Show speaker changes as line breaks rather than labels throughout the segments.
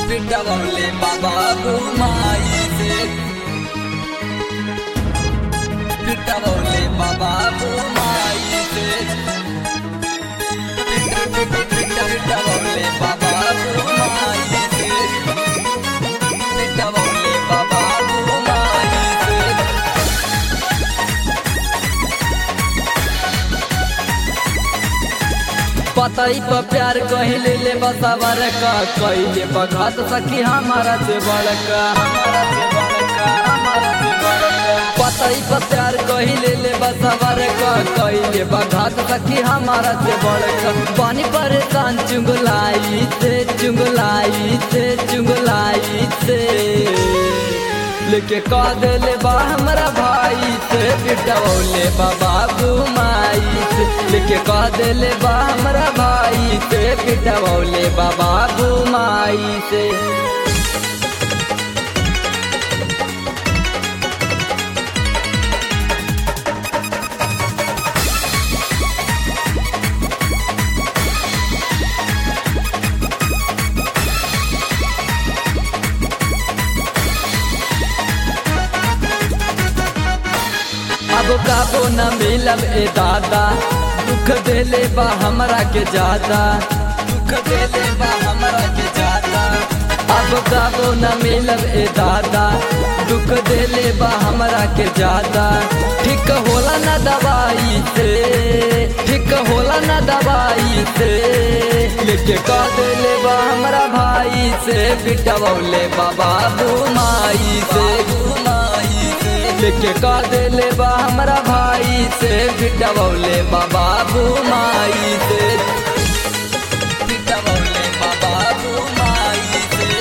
पिटवले बाबा माई से पिटवले बाबा माई से पिटवले बाबा माई से पिटवले बाबा माई से पतई पर प्यार कहले ले बसावर का कहले बघात सखी हमारा से बड़का हमारा से बड़का हमारा से बड़का पतई पर प्यार कहले ले बसावर का कहले बघात सखी हमारा से बड़का पानी परेशान चुंगलाई से चुंगलाई से चुंगलाई से लेके कह देले बा हमरा भाई से पिटवले बाबा माई से लेके कह देले बा हमरा भाई से पिटवले बाबा माई से अब काबो न मिलब ए दादा दुख देले बा हमरा के ज्यादा दुख देले बा हमरा के ज्यादा अब काबो न मिलब ए दादा दुख देले बा हमरा के ज्यादा ठीक होला न दवाई से ठीक होला न दवाई से लेके कह देले बा हमरा भाई से पिटवले बाबा माई से माई से लेके कह देले बा हमरा भाई से पिटवले बाबा माई से पिटवले बाबा माई से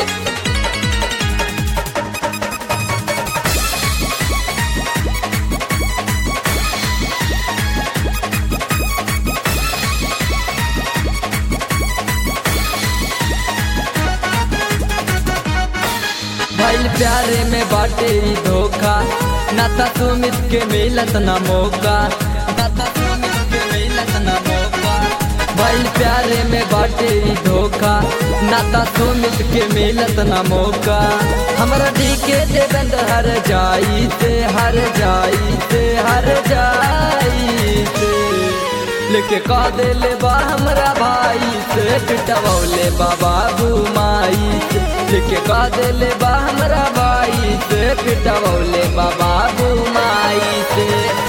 भइल प्यारे में बाटे ई धोखा नाता सुमित के मिलत ना मौका नाता सुमित के मिलत ना मौका भइल प्यारे में बाटे ई धोखा नाता सुमित के मिलत ना मौका हमरा दी के देवेंद्र हर जाई से हर जाई से हर जाई से लेके कह देले बा हमरा भाई से पिटवले बाबा माई से लेके कह देले बा हमरा भाई से पिटवले बाबा माई से